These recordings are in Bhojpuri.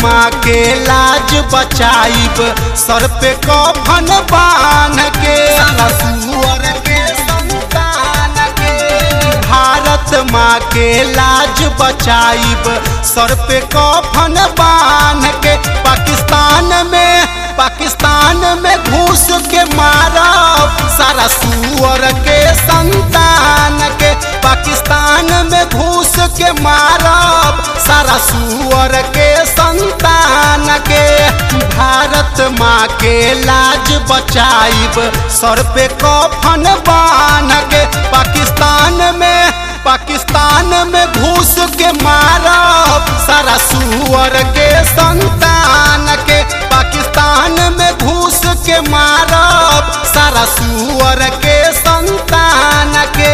माँ के लाज बचाइब सर पे कफन बांध के सुअर के संतान के भारत माँ के लाज बचाइब सर पे कफन बांध के पाकिस्तान में पाकिस्तान में घूस के मारब सारा सुअर के संतान के पाकिस्तान में घूस के मारब सारा सुअर के संतान के भारत माँ के लाज बचाइब सर पे कफन बांध के पाकिस्तान में पाकिस्तान में घूस के मारब सारा सुअर के संतान के पाकिस्तान में घूस के मारब सारा सुअर के संतान के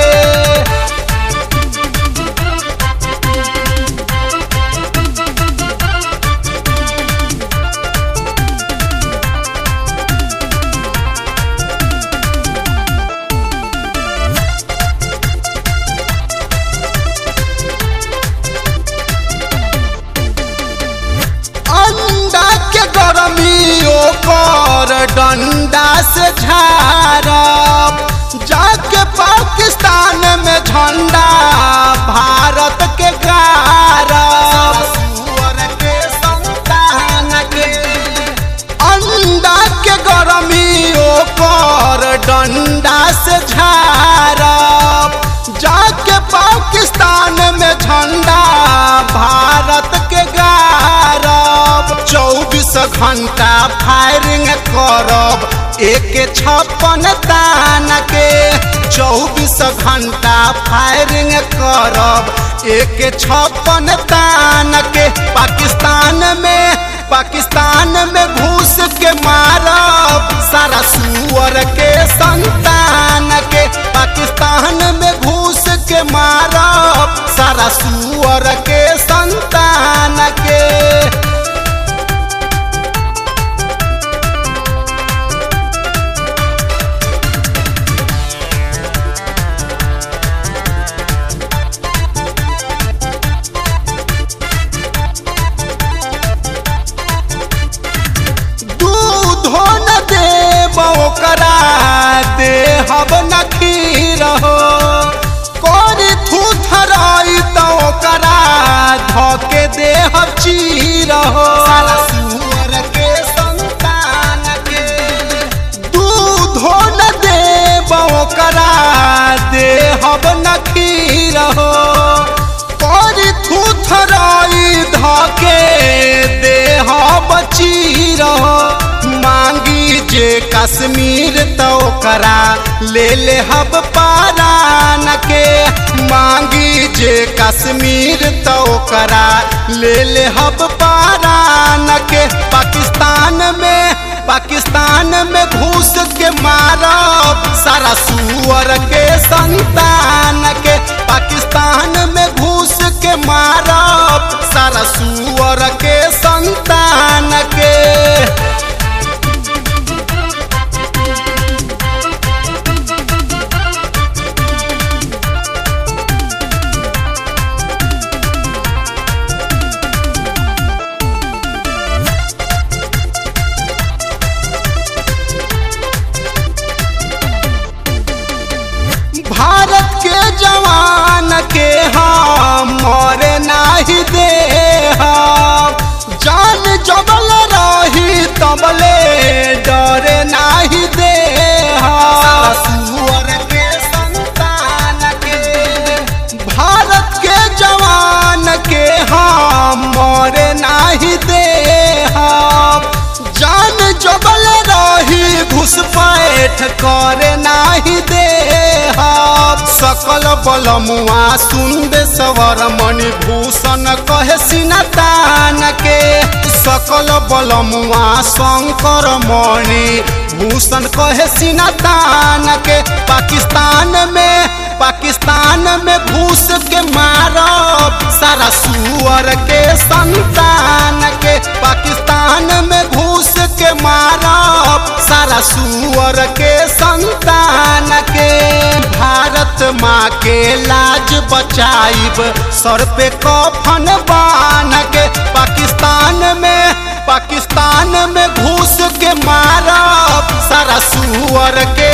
अंडा के गर्मी ओकर डंडा से झारब जाके पाकिस्तान में झंडा भारत के गारब सुअर के संतान के अंडा के गर्मी ओकर डंडा से झारब जाके पाकिस्तान में झंडा भारत के गारब चौबीस घंटा फायरिंग करब एक छप्पन तान के चौबीस घंटा फायरिंग करब एक छप्पन तान के पाकिस्तान में पाकिस्तान में घूस के मारब सारा सुअर के संतान के पाकिस्तान में घूस के मारब सारा सुअर के संतान के दूधो न देब ओकरा देहब न खीर हो कोरी थूथराई त ओकरा धके देहब चीर हो सुअर के संतान के दूधो न देब ओकरा देहब न खीर हो कोरी थूथराई धके देहब चीर हो मांगी जे कश्मीर तो ओकरा ले ले हब पारान के मांगी जे कश्मीर तो ओकरा ले ले हब पारान के पाकिस्तान में पाकिस्तान में घूस के मारब सारा सुअर के संतान के पाकिस्तान में घूस के मारब सारा सुअर के संतान के भारत के जवान के हम मरे नाही दे हम जान जबल रही तबले डरे नाही दे हम सुअर के संतान के भारत के जवान के हम मरे नाही दे हम जान जबल रही घुसपैठ करे नाही दे हम सकल बलमुआ सुंदे सवर मणिभूषण कहे सिनतान के सकल बलमुआ शंकर मणि भूषण कहे सिनतान के पाकिस्तान में पाकिस्तान में घूस के मारब सारा सुअर के संतान के पाकिस्तान में घूस के मारब सारा सुअर के संतान के भारत माँ के लाज बचाइब सर पे कफन बांध के पाकिस्तान में पाकिस्तान में घुस के मारब सारा सुअर के